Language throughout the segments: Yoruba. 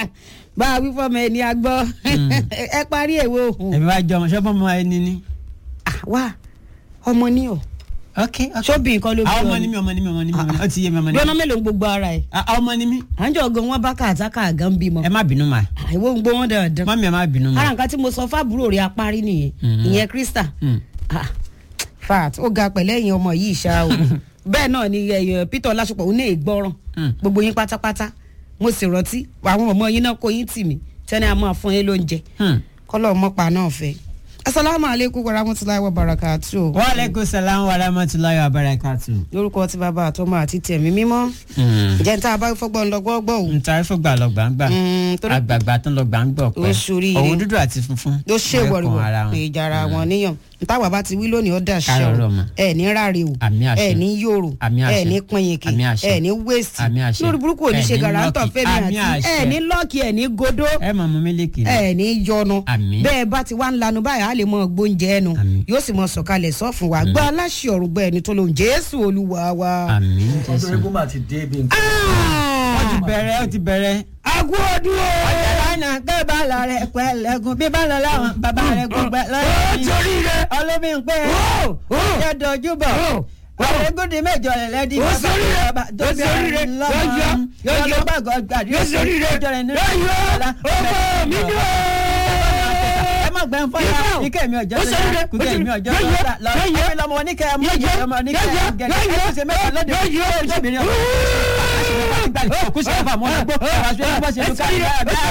bá a wí fọmọ ẹni agbọ́ ẹ parí èwo òhun ẹ̀mí wá jọ ọmọ ṣọ́bọ̀ ọmọ ẹni ni. wá ọmọ ní ọ ok ok sóbì nǹkan ló bí àwọn ọ ọmọ ni mí ọmọ ni mí ọmọ ni mí ọmọ ni mí ó ti yé mi ọmọ ni gbọ́nà mí. mélòó ń gbogbo ara ẹ̀ Ah, ọmọ ni mí à ń jọ gan wọn bá kàtàkà gan bímọ ẹ má bínú mà àìwọ ń gbó wọn dandan mọ́mí ẹ má bínú mà. ara nǹkan tí mo sọ fábúrò rẹ̀ apárí nìyẹn ìyẹn krista Mm. Ah, fat ó ga pẹ̀lẹ́ ẹ̀yin ọmọ yìí ṣá o bẹ́ẹ̀ náà ni ẹ̀yìn peter ọlásùpọ̀ òun náà gbọ́ràn Mm. gbogbo yín pátápátá mo sì rántí àwọn ọmọ yín náà kó yín tì mí tẹ́ni a máa fún yín lóúnjẹ Hmm. kọ́lọ́ mọ́pa náà fẹ́ asalaamu aleykum warahmatulahi wabarakatu wa aleykum salaam wa rahmatulahi wa barakatu. lórúkọ tí bàbá àtọmọ àti tẹ̀mí mímọ́ ǹjẹ́ níta bá fọ́gbọ́n lọ gbọ́gbọ́ o ntàrí fún gbà lọ gbàǹgbà Mm, torí- àgbààgbà tó ń lọ gbàǹgbà Ó ṣoríire. òun dúdú àti funfun ló ṣe wọ́n wọ̀rìwọ̀ kàn ara wọn. pé ìjàrá wọn níyàn ntàwà bá ti wí lónìí ó dà ṣe Kárọ̀ o ọ̀rọ̀ mọ̀. ẹ ní ráre o Àmì àṣẹ. ẹ ní yòrò Àmì àṣẹ. ẹ ní pinyìnkì Àmì àṣẹ. ẹ ní wéèsì Àmì àṣẹ. lórí burúkú ò ní Ẹ ṣe ní gàràǹtọ̀ lọ́ọ̀kì. fẹ́mi Àmì àti àṣẹ. ẹ ní lọ́ọ̀kì ẹ ní godó ẹ mọ̀ mú mílíkì ni. ẹ ní yọnu Àmì. bẹ́ẹ̀ bá ti wá ń lanu báyìí á lè mọ gbóúnjẹ ẹnu Àmì. yóò sì mọ sọ̀kalẹ̀ sọ́fun wa gbọ́ aláṣẹ ọ̀run gbọ́ ẹni tó lóun jésù olúwa wa. àmì ọdún jésù. eégún mà ti dé bí nǹkan. ó ti bẹ̀rẹ̀ ó ti bẹ̀rẹ̀. agú ọdún o. ọ̀jọ̀lánà kẹ́ bá lọ rẹ̀ pẹ̀lẹ́gùn bí bá lọ láwọn bàbá rẹ̀ gbogbo ẹ̀ lọ́yọ̀ mi. torí rẹ̀. olómi ń pẹ́ ẹ̀ dojú bọ̀. ọ̀rẹ́gùdì mẹ́jọ rẹ̀ lẹ́dí. Ó sórí rẹ̀. tó bí Ó sórí ọ̀rẹ́ rẹ̀. lọ́mọ. Yọ̀yọ̀. Yọ̀yọ̀. yọ̀yọ̀ gbàgbọ́ gbàdí. Ó sórí rẹ̀. ọjọ́ rẹ̀ nínú Yọ̀yọ̀. ọ̀la. Ọmọ mi ni o. ẹ má gbẹ́ ń fọ́nà Yọ̀yọ̀. ike mi ọjọ́ Ó sórí rẹ̀. kúkẹ́ mi ọjọ́ Yọ̀yọ̀. lọ́la lọ Yọ̀yọ̀. ẹ̀mí lọ́mọ oníkẹ́ ọmọ Yọ̀yọ̀. ọmọ oníkẹ́ Yọ̀yọ̀. gẹ̀gẹ́ ẹ̀ ṣe mẹ́ta lóde Yọ̀yọ̀. ọjọ́bìnrin ọmọ kú sí ọba mọ́ ọgbọ́ ọba ṣe é bọ́ ṣe lùkà ní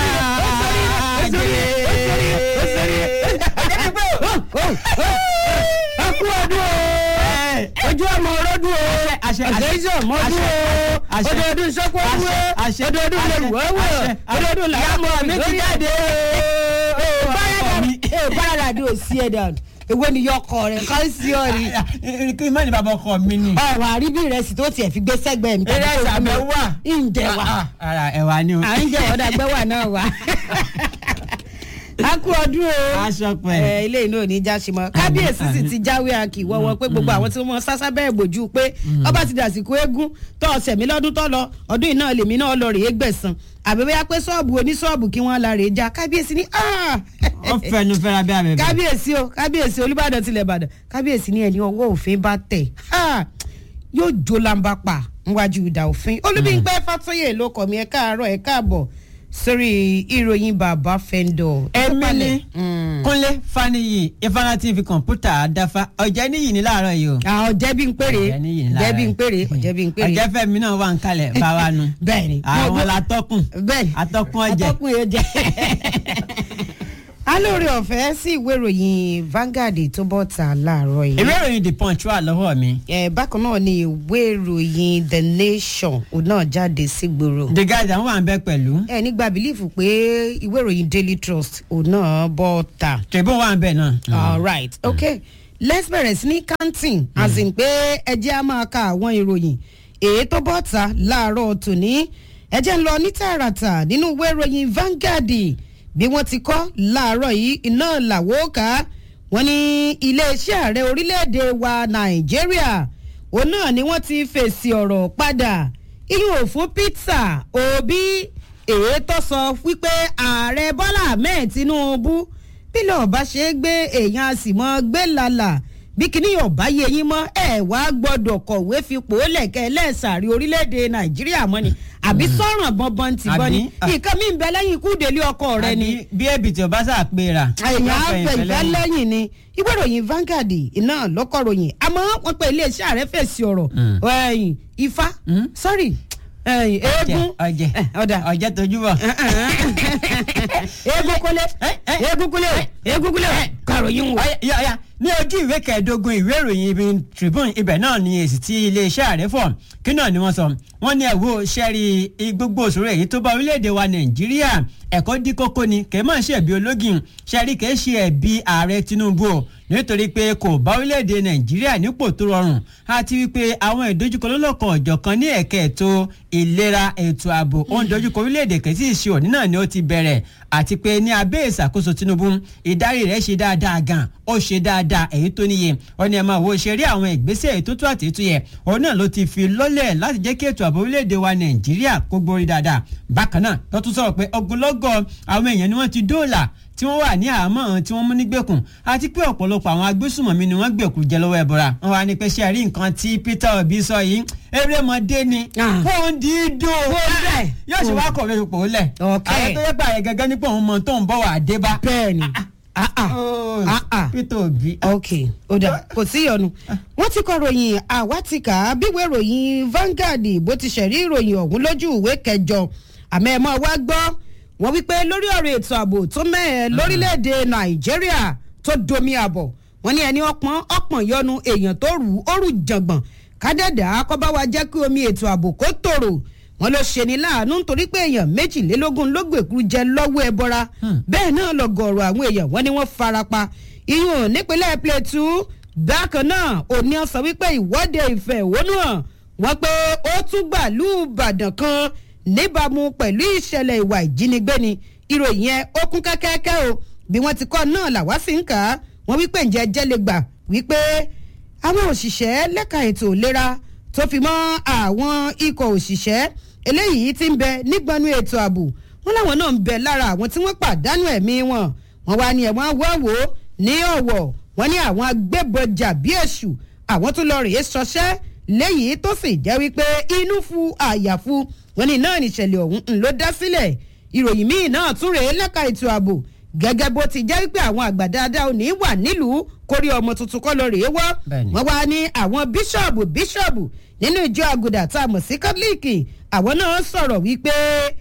akú ọdún o ojú ọmọ ọlọ́dún o àṣẹ, àṣẹ, àṣeyíṣẹ́ ọmọdún o àṣẹ, ọdọọdún sọ́kọ́ wúwo àṣẹ, ọdọọdún lè wọ́ wọ́ àṣẹ, ọdọọdún làwọn mi ti jáde o báyàdà ò sí ẹ̀ dàn ewé ni yọkọ rẹ ká sí ọ ni kí mọ́ni bàbá ọkọ mi ni. ọ̀rọ̀ àríbí ìrẹsì tó tiẹ̀ fi gbé sẹ́gbẹ̀ẹ́ mi eré ìsàbẹ̀ wà. ǹjẹ́ wà ara ẹ̀wà ni o. à ń jẹ́ ọ̀dà gbẹ́wà náà wà a kú ọdún o aṣọ pẹ̀. ẹ ilé iná ò ní já sí mọ kábíyèsí sì ti jáwé akì wọ́wọ́ pé gbogbo àwọn tí wọ́n sásá bẹ́ẹ̀ bòjú pé ọba ti dàsìkò eégún tó ọ̀sẹ̀ mi lọ́dún tó lọ ọdún iná lèmi náà lọ rèé gbẹ̀sán àbí bóyá pé ṣọ́ọ̀bù oníṣọ́ọ̀bù kí wọ́n la rèé já kábíyèsí ní ó fẹnu fẹ́ra bí abẹ́bẹ́. kábíyèsí o kábíyèsí olúbàdàn tilẹ̀ ìbàdàn kábíyèsí ní ẹni ọwọ́ òfin bá tẹ̀ Ah, yóò jó lamba pa níwájú ìdá òfin olúbíńpẹ́ fàtóyè ló kọ̀ mí ẹ káàárọ̀ ẹ káàbọ̀ sórí ìròyìn bàbá fẹ́ńdọ̀. èmi ni kúnlé faniyi ifeanyi tv kọ̀ǹpútà àdáfà ọ̀jẹ̀ níyì ní láàárọ̀ yìí o. àwọn jẹ́bi ń pèrè ọ̀jẹ̀ níyì ní láàárọ̀ jẹ́bi ń pèrè jẹ́bi ń pèrè. ọ̀jẹ̀ fẹ́mi náà wà ń kalẹ̀ báwa nu. bẹ́ẹ̀ni àwọn latọ́kùn bẹ́ẹ̀ni atọ́kùn ọ̀jẹ̀. atọ́kùn yóò jẹ́. alóore ọ̀fẹ́ sí ìwé ìròyìn Vanguard tó bọ́ ta láàárọ̀ yìí. ìwé ìròyìn the punch wà lọ́wọ́ mi. ẹ bákan náà ni ìwé ìròyìn The Nation òun náà jáde sígboro. the guardian wà ń bẹ pẹ̀lú. ẹ nígbà bílífù pé ìwé ìròyìn Daily Trust òun náà bọ́ ta. tribune wà ń bẹ náà. all right okay let's bẹ̀rẹ̀ sí ní counting as in pé ẹ jẹ́ á máa ka àwọn ìròyìn èyí tó bọ́ ta láàárọ̀ tòní ẹ jẹ́ ń lọ ní tààràtà nínú ìwé ìròyìn Vanguard bí wọ́n ti kọ́ láàárọ̀ yìí iná làwọ́ ká wọ́n ní iléeṣẹ́ ààrẹ orílẹ̀-èdè wa Nàìjíríà òun náà ni wọ́n ti fèsì ọ̀rọ̀ padà iyùn ò fún Peter Obi èyí tó sọ wípé ààrẹ Bọ́lá Ahmed Tinubu bílẹ̀ ọba ṣe é gbé èèyàn a sì mọ́ gbé lálà bí kíní ọba yẹ yín mọ́ ẹ wá gbọ́dọ̀ kọ̀wé fipò lẹ̀kẹ́ lẹ́sàárì orílẹ̀-èdè nàìjíríà mọ́ ni àbí sọ̀ràn bọ́nbọ́n ti bọ́ ni Àbí? nǹkan mi ń bẹ lẹ́yìn ikú délé ọkọ rẹ ni Àbí bí èbìtì ọba sà péra. èèyàn àfẹ̀yìnfẹ́ lẹ́yìn ni ìwé ìròyìn Vanguard iná lọ́kọ̀ròyìn àmọ́ wọ́n pe iléeṣẹ́ ààrẹ fèsì ọ̀rọ̀ Mm. ẹ̀yìn ifá Mm. sorry ẹ̀yìn eégún ọ̀jẹ̀ Eh, ọ̀dà ọ̀jẹ̀ tójú bọ̀. eégún kúnlé eégún kúnlé eégún kúnlé kàròyìn wò. Ọ̀yá, ọ̀yá, ọ̀yá. ní ojú ìwé kẹẹ̀ẹ́dógún ìwé ìròyìn ibi Tribune ibẹ̀ náà ni èsì tí iléeṣẹ́ ààrẹ fọ̀ kí náà ni wọ́n sọ wọ́n ní ẹ̀wọ́ sẹ́rí gbogbo òṣòro èyí tó bá orílẹ̀-èdè wa Nàìjíríà ẹ̀kọ́ dí kókó ni kèé mọ̀ ṣe ẹ̀bí ológin sẹ́rí kèé ṣe ẹ̀bí ààrẹ Tinubu o nítorí pé kò bá orílẹ̀-èdè Nàìjíríà nípò tó rọrùn àti wípé àwọn ìdojúkọ lọ́lọ́kan ọ̀jọ̀kan ní ẹ̀ka ètò ìlera ètò ààbò ó ń dojúkọ orílẹ̀-èdè kẹ́tì ìṣe òní náà ni ó ti bẹ̀rẹ̀ àti pé ní abẹ́ ìṣàkóso Tinubu ìdarí rẹ̀ ṣe dáadáa gan ó ṣe dáadáa dáadáa èyí tó níye ó ní ẹ máa wo ṣe rí àwọn ìgbésẹ̀ èyí tó tó àti ètò yẹ òun náà ló ti fi lọ́lẹ̀ láti jẹ́ kí ètò ààbò orílẹ̀-èdè wa nàìjíríà kó gbórí dáadáa bákan náà ló tún sọ̀rọ̀ pé ogunlọ́gọ̀ àwọn èèyàn ni wọ́n ti dóòlà tí wọ́n wà ní àhámọ́ tí wọ́n mú nígbèkùn àti pé ọ̀pọ̀lọpọ̀ àwọn agbésùmọ̀mí ni wọ́n gbèkú jẹ lọ́wọ́ ẹ̀bọ̀ra wọn wá ní pé ṣe rí nǹkan tí Peter Obi sọ yìí erémọdé ni Ah. fóun dídò bẹ́ẹ̀. yóò ṣe wá kọ̀wé ipò lẹ̀ Ok. àwọn tó yẹ pé àyè gẹ́gẹ́ nípò òun mọ tó ń bọ̀ wá dé bá. bẹ́ẹ̀ni ah ah Oh, ah ah Peter Obi. ok ó dà kò sí ìyọnu wọ́n ti kọ ròyìn àwátìkà bíwèé ròyìn Vanguard bó ti ṣẹ̀rí ìròyìn ọ̀hún lójú ìwé kẹjọ àmọ́ ẹ̀ mọ́ wá gbọ́ wọ́n wípé lórí ọ̀rọ̀ ètò ààbò tó mẹ́ẹ̀ lórílẹ̀‐èdè Nàìjíríà tó domi àbọ̀ wọ́n ní ẹni ọpọ́n ọpọ́n yọnu èèyàn tó rù ó rù jàngbọ̀n kádẹ́dà kọ́ bá wa jẹ́ kí omi ètò ààbò kó tòrò wọ́n ló ṣe ní láàánú nítorí pé èèyàn méjìlélógún ló gbèkú jẹ lọ́wọ́ ẹbọra bẹ́ẹ̀ náà lọ́gọ̀ọ̀rọ̀ àwọn èèyàn wọ́n ní wọ́n farapa iyùn nípínlẹ̀ Plateau bákan náà òní ọ sọ wípé ìwọ́de ìfẹ̀hónúhàn wọ́n pé ó tún gbàlú Ìbàdàn kan níbàámu pẹ̀lú ìṣẹ̀lẹ̀ ìwà ìjínigbé ni ìròyìn yẹn ó kún kẹ́kẹ́kẹ́ o bí wọ́n ti kọ́ náà làwa sì ń kà á wọ́n wípé ǹjẹ́ jẹ́ lè gbà wípé àwọn òṣìṣẹ́ lẹ́ka ètò ìlera tó fi mọ́ àwọn ikọ̀ òṣìṣẹ́ eléyìí tí ń bẹ nígbọnú ètò ààbò wọn láwọn náà ń bẹ lára àwọn tí wọ́n pàdánù ẹ̀mí wọn wọn wá ní ẹ̀wọ̀n wọ́wọ́ ní ọ̀wọ̀ wọn ní àwọn agbébọn jàbí èṣù àwọn tó lọ rèé ṣọṣẹ́ léyìí tó sì jẹ́ wípé inú fu àyàfu wọn ní náà níṣẹ̀lẹ̀ ọ̀hún ń ló dá sílẹ̀ ìròyìn míì náà tún rèé lẹ́ka ètò ààbò gẹ́gẹ́ bó ti jẹ́ wípé àwọn àgbà dáadáa ò ní wà nílùú kórí ọmọ tuntun kọ́ lọ rèé wọ́ Bẹ́ẹ̀ni. wọ́n wá ní àwọn bíṣọ̀bù bíṣọ̀bù nínú ìjọ àgùdà tá a mọ̀ sí kátólíìkì àwọn náà sọ̀rọ̀ wípé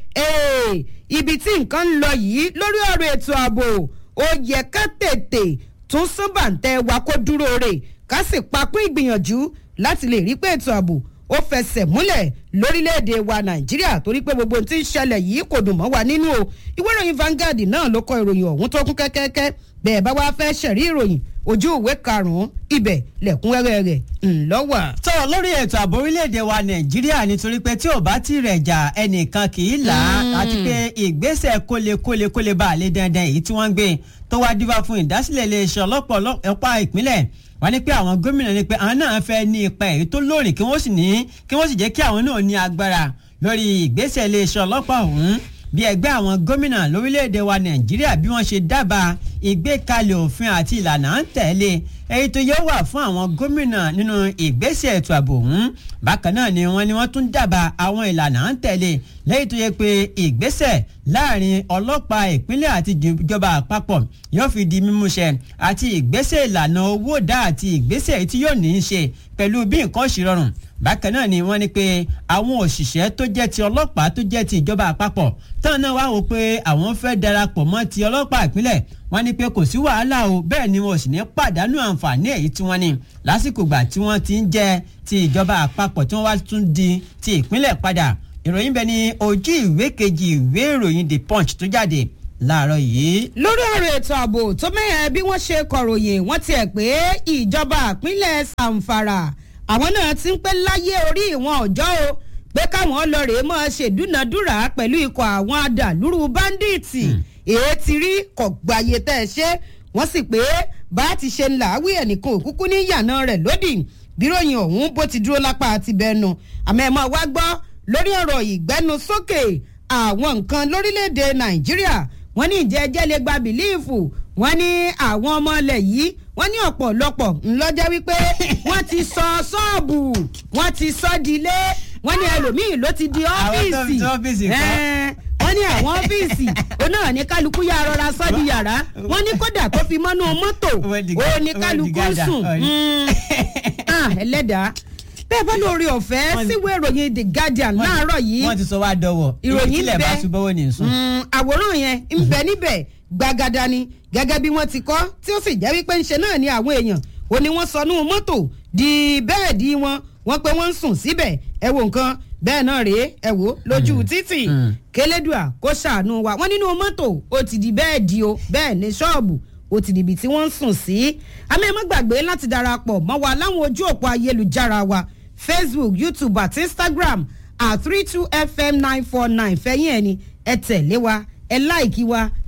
"Ee, ibi tí nǹkan ń lọ yìí lórí ọ̀rọ̀ ètò ààbò ó yẹ ká tètè tún sábàǹtẹ̀ wa kó dúró rè ká sì papín ìgbìyànjú láti lè rí pé ètò ààbò ó fẹsẹ̀ múlẹ̀ lórílẹ̀‐èdè wa nàìjíríà torí pé gbogbo ohun tí ń ṣẹlẹ̀ yìí kò dùn mọ́ wa nínú o ìwé ìròyìn Vanguard náà ló kọ ìròyìn ọ̀hún tó kún kẹ́kẹ́kẹ́ bẹ́ẹ̀ bá wá fẹ́ ṣẹ̀rí ìròyìn ojú ìwé karùn-ún ibẹ̀ lẹ̀kúnrẹ́rẹ́ rẹ̀ ńlọ́wà. tó lórí ètò ààbò orílẹ̀-èdè wa nàìjíríà nítorí pé tí ò bá ti rẹ̀ jà ẹnìkan kì í là á àti pé ìgbésẹ̀ kólekóle kóle bá a lé dandan èyí tí wọ́n ń gbé tó wá dífá fún ìdásílẹ̀ iléeṣẹ́ ọlọ́pàá ọlọ́pàá ìpínlẹ̀ wọ́n ní pé àwọn gómìnà ní pé àwọn náà fẹ́ ní ipa èyí tó lóòrìn kí wọ́n sì ní kí wọ́n sì jẹ́ kí àwọn náà ní agbára lórí ìgbésẹ̀ iléeṣẹ́ ọlọ́pàá ọ̀hún bí ẹgbẹ́ àwọn gómìnà lórílẹ̀‐èdè wa nàìjíríà bí wọ́n ṣe dábàá ìgbékalẹ̀ òfin àti ìlànà à ń tẹ̀lé èyí tó yẹ wà fún àwọn gómìnà nínú ìgbésẹ̀ ètò ààbò ọ̀hún bákan náà ni wọ́n ní wọ́n tún dábàá àwọn ìlànà à ń tẹ̀lé lẹ́yìn tó yẹ pé ìgbésẹ̀ láàrin ọlọ́pàá ìpínlẹ̀ àti ìjọba àpapọ̀ yóò fi di mímúṣẹ àti ìgbésẹ̀ ìlànà owó dá àti ìgbésẹ̀ tí yóò ní í ṣe pẹ̀lú bí nǹkan ṣe rọrùn bákan náà ni wọ́n ní pé àwọn òṣìṣẹ́ tó jẹ́ ti ọlọ́pàá tó jẹ́ ti ìjọba àpapọ̀ tán náà wá wò pé àwọn fẹ́ darapọ̀ mọ́ ti ọlọ́pàá ìpínlẹ̀ wọ́n ní pé kò sí wàhálà o bẹ́ẹ̀ ni wọn ò sì ní pàdánù àǹfààní èyí tí wọ́n ní lásìkò gbà tí wọ́n ti ń jẹ́ ti ìjọba àpapọ̀ tí wọ́n wá tún di ti ìpínlẹ̀ padà ìròyìn bẹ ní ojú ìwé kejì ìwé ìròyìn the punch tó jáde láàárọ̀ yìí. lórí ọ̀rọ̀ ètò ààbò tó mẹ́hẹ̀ bí wọ́n ṣe kọ̀ròyìn wọ́n tiẹ̀ pé ìjọba ìpínlẹ̀ Zamfara àwọn náà ti ń pẹ́ láyé orí ìwọ̀n ọjọ́ o pé káwọn lọ rèé máa ṣèdúnadúrà pẹ̀lú ikọ̀ àwọn adàlúrú báńdíìtì èé ti rí kọ̀gbáyé tẹ́ ẹ ṣe wọ́n sì pé bá a ti ṣe ń làáwí ẹnìkan òkúkú ní ìyànà rẹ̀ lódì bíròyìn ọ̀hún bó ti dúró lápá àti bẹ́ẹ̀nu àmọ́ ẹ̀ máa wá gbọ́ lórí ọ̀rọ̀ ìgbẹ́nusókè àwọn nǹkan lórílẹ̀‐èdè Nàìjíríà wọ́n ní ìjẹ́ ẹjẹ́ lè gba bìlíìfù wọ́n ní àwọn ọmọ ilẹ̀ yìí wọ́n ní ọ̀pọ̀lọpọ̀ ńlọ́jẹ́ wípé wọ́n ti sọ ṣọ́ọ̀bù wọ́n ti sọ dilé wọ́n ní ẹlòmíì ló ti di Àwọn tó fi ọ́fíìsì ọ́fíìsì kọ́. Ẹ́ẹ̀, wọ́n ní àwọn ọ́fíìsì òun náà ní kálukú yà rọra sọ́ di yàrá wọ́n ní kódà tó fi mọ́nú mọ́tò Wọ́n di òun ní wọ́n di kálukú gádà. sùn Wọ́n di- Mm. Ah, ẹlẹ́dàá bẹ́ẹ̀ bá lórí ọ̀fẹ́ Wọ́n ní- síwèé ìròyìn The Guardian láàárọ̀ yìí wọ́n ti sọ wá dọ̀wọ̀ ìròyìn ìtílẹ̀ bá bẹ. tún bọ́wọ́ ní sùn. Mm, àwòrán yẹn ń bẹ níbẹ̀ gbàgàdà ni gẹ́gẹ́ bí wọ́n ti kọ́ tí ó sì jẹ́ wípé ńṣe náà ni àwọn èèyàn ò ní wọ́n sọnù mọ́tò di bẹ́ẹ̀dì wọn wọ́n pé wọ́n ń sùn síbẹ̀ ẹ wo nǹkan bẹ́ẹ̀ náà rèé ẹ wò lójú títì mm. kélédùà kó ṣàánú wa wọ́n nínú mọ́tò ó ti di bẹ́ẹ̀dì o bẹ́ẹ̀ ní ṣọ́ọ̀bù ó ti dìbì tí wọ́n ń sùn sí àmì ẹ̀ má gbàgbé láti darapọ̀ mọ́ wa láwọn ojú òpó ayélujára wa Facebook YouTube àti Instagram at three two fm nine four nine fẹ́yìn ẹ̀ ni ẹ tẹ̀lé wa ẹ láìkí wa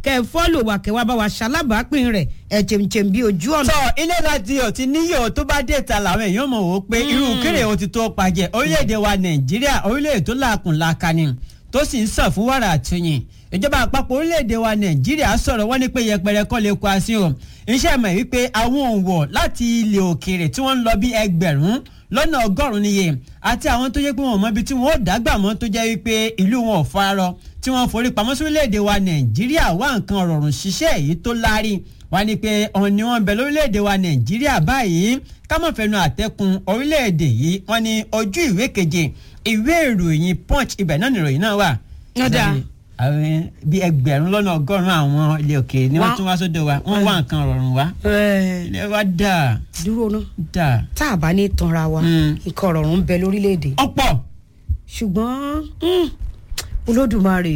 kẹ́ ẹ fọ́lò wà kẹ́ wá bá wa ṣalábàápín rẹ̀ ẹ̀ chèmchèm bí ojú ọ̀nà. sọ ilé láti ò ti níyò tó bá dé ta làwọn èèyàn mọ̀ wò pé irú kéré o ti tó pàjẹ́ orílẹ̀-èdè wa nàìjíríà orílẹ̀-èdè tó làákùn làkàní tó sì ń sàn fún wàrà àtúnyìn ìjọba àpapọ̀ orílẹ̀-èdè wa nàìjíríà sọ̀rọ̀ wọ́n ní pé yẹpẹrẹ kọ́ lè kó asín o iṣẹ́ mọ̀ wípé àwọn òǹwọ̀ láti ilẹ̀ òkèèrè tí wọ́n ń lọ bí ẹgbẹ̀rún lọ́nà ọgọ́rùn-ún níye àti àwọn tó yẹ pé wọn ò mọ ibi tí wọn ò dágbà mọ́ tó jẹ́ wípé ìlú wọn ò fararọ tí wọ́n forí pamọ́ sí orílẹ̀-èdè wa nàìjíríà wá nǹkan rọrùn ṣiṣẹ́ èyí tó láárí wá ní pé ọ̀hún ni wọ́n bẹ lórílẹ̀-èdè wa nàìjíríà báyìí kámọ̀fẹ́nu àtẹkùn orílẹ̀-èdè yìí wọ́n ní ojú ìwé keje ìwé ìròyìn punch ibẹ̀ náà nìròyìn náà wà. Ọ̀dà. àwọn bíi ẹgbẹ̀rún lọ́nà ọgọ́rùn-ún àwọn ilé òkèèrè ni wọ́n Wá- tún wá sódò wa wọ́n wá nǹkan rọrùn wá Ẹ̀, ilé wa dà dúró ná dà tá a bá ní tanra wa Mm. nǹkan ọ̀rọ̀ ń bẹ lórílẹ̀‐èdè ọ̀pọ̀ ṣùgbọ́n mm, olódùmarè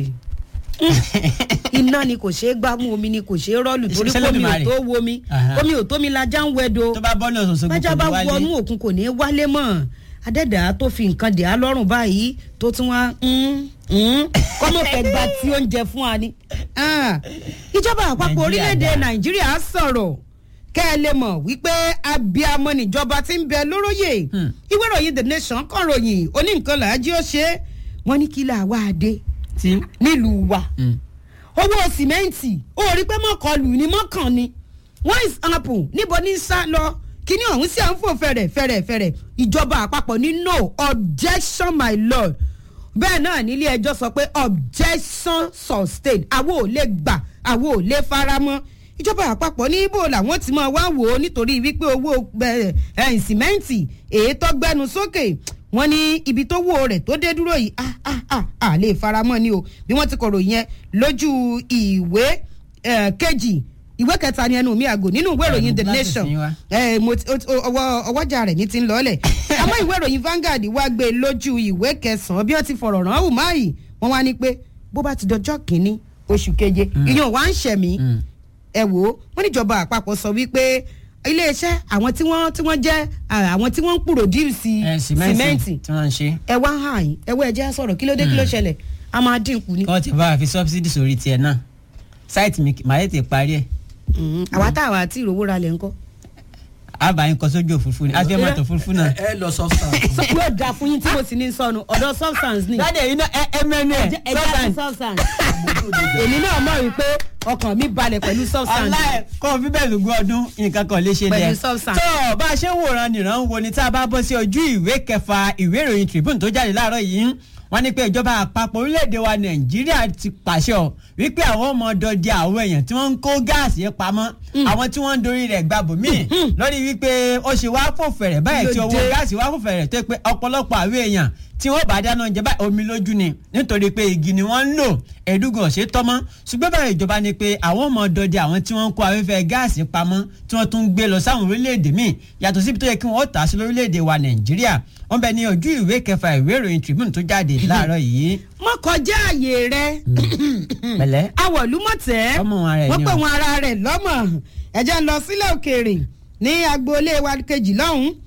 mm, iná ni kò ṣeé gbámú omi ni kò ṣeé rọ́ọ̀lù torí Ṣé kómi ò Olódùmarè? tó wo mi Aha. omi ò tó mi lajá ń wẹdo tó bá bọ́ náà sọ̀sọ̀ bájá bá gbogbo wọnú wálé òkun kò ní í wálé mọ́ adẹ́dàá tó fi nǹkan dè á lọ́rùn báyìí tó tún wá mm, mm, kọ́mọ fẹ́ gba tí oúnjẹ fún wa ni. Ah, ìjọba àpapọ̀ Nàìjíríà orílẹ̀-èdè dáa. nàìjíríà sọ̀rọ̀ kẹ́ ẹ lè mọ̀ wípé abiamọ níjọba ti ń bẹ lóróyè Hmm. ìwé ìròyìn the nation kàn ròyìn oní nǹkan làájí ó ṣe é wọ́n ní kí là wá dé tí. nílùú wa Mm. owó sìmẹ́ǹtì ó rí pé mọ́kànlù ni mọ́kàn ni wọ́n is apple níbo ní sá lọ kíní ọ̀hún sí à ń fò fẹ̀rẹ̀ fẹ̀rẹ̀ fẹ̀rẹ̀ ìjọba àpapọ̀ ní no objection my lord bẹ́ẹ̀ náà nílé ẹjọ́ sọ pé objection sustained àwo ò lè gbà àwo ò lè faramọ́ ìjọba àpapọ̀ ní ibo làwọn ti máa wá wò ó nítorí wípé owó ẹ, ẹ, sìmẹ́ǹtì èyí tó gbẹnu sókè wọ́n ní ibi tó wó rẹ̀ tó dé dúró yìí ah ah ah ah lè faramọ́ ni o bí wọ́n ti kọ̀rọ̀ yẹn lójú ìwé eh, kejì ìwé kẹta ni ẹnu mi àgò nínú ìwé ìròyìn the láti nation sìn wá. Eh, mo ti- o- o- ọwọ́ ọwọ́jà rẹ̀ ní ti ń lọ́ọ̀lẹ̀ àmọ́ ìwé ìròyìn Vanguard wá gbé lójú ìwé kẹsàn-án bí wọ́n ti fọ̀rọ̀ rán Umahi wọ́n wá ní pé bó bá ti dọjọ́ kínní oṣù keje ìyẹn wá ń ṣẹ̀mí Mm. ẹ wò ó wọ́n níjọba àpapọ̀ sọ wípé iléeṣẹ́ àwọn tí wọ́n tí wọ́n jẹ́ ah, àwọn tí wọ́n ń pòròdúsì ẹ sìmẹ́ǹtì sìmẹ́ǹtì tí wọ́n ń ṣe. ẹ wá hàn yín ẹ wọ ẹ jẹ́ á sọ̀rọ̀ kí ló dé kí ló ṣẹlẹ̀ a máa dínkù ni. wọ́n ti bá a fi subsidy sórí tiẹ̀ náà sáìtì mi màá tètè parí ẹ̀ Mm, àwa tá àwa àti ìrówó ra lẹ̀ ńkọ́. àbáyín kọ sójú òfurufú ni àti ẹ̀ máa tó òfurufú náà. ẹ lọ substance. yóò dáa fún yín tí mo sì ní sọnù ọ̀dọ̀ substance ni. dáadé yìí náà ẹ ẹ mẹ́nu ẹ̀ ẹ jẹ́ àti substance. èmi náà mọ̀ wípé ọkàn mi balẹ̀ pẹ̀lú substance. ọláì kó o fi bẹ́ẹ̀ lùgbọ́ ọdún nǹkan kan lè ṣe Pẹ̀lú lẹ̀. substance. tó bá a ṣe ń wòran nìran wo ni tá a bá bọ́ sí ojú ìwé kẹfà ìwé ìròyìn Tribune tó jáde láàárọ̀ yìí wọ́n ní pé ìjọba àpapọ̀ orílẹ̀-èdè wa Nàìjíríà ti pàṣẹ ọ wípé àwọn ọmọ dọdẹ àwọn èèyàn tí wọ́n ń kó gáàsì yẹn pamọ́ àwọn tí wọ́n ń dorí rẹ̀ gbàbọ̀ míì lórí wípé ó ṣe wá fò fẹ̀rẹ̀ báyìí tí owó Lóde. gáàsì wá fò fẹ̀rẹ̀ tó pé ọ̀pọ̀lọpọ̀ àwọn èèyàn tí wọ́n bá dáná oúnjẹ báyìí omi lójú ni nítorí pé igi ni wọ́n ń lò ẹ̀ẹ́dúgàn ọ̀sẹ̀ tọ́mọ́ ṣùgbọ́n báyìí ìjọba ni pé àwọn ọmọ dọdẹ àwọn tí wọ́n ń kó afẹ́fẹ́ gáàsì pamọ́ tí wọ́n tún ń gbé lọ sáwọn orílẹ̀-èdè míì yàtọ̀ síbi tó yẹ kí wọ́n tà á sí lórílẹ̀-èdè wa Nàìjíríà wọ́n bẹ ní ojú ìwé kẹfà ìwé ìròyìn Tribune tó jáde láàárọ̀ yìí. mọ kọjá àyè rẹ pẹ̀lẹ́ awọ̀lúmọ̀tẹ́ ọmọ wọn rẹ̀ wọ́n ni pè o. wọn ara rẹ̀ lọ́mọ ẹ̀jẹ̀ ń lọ sílẹ̀ òkèèrè ní agboolé wa kejì lọ́hùn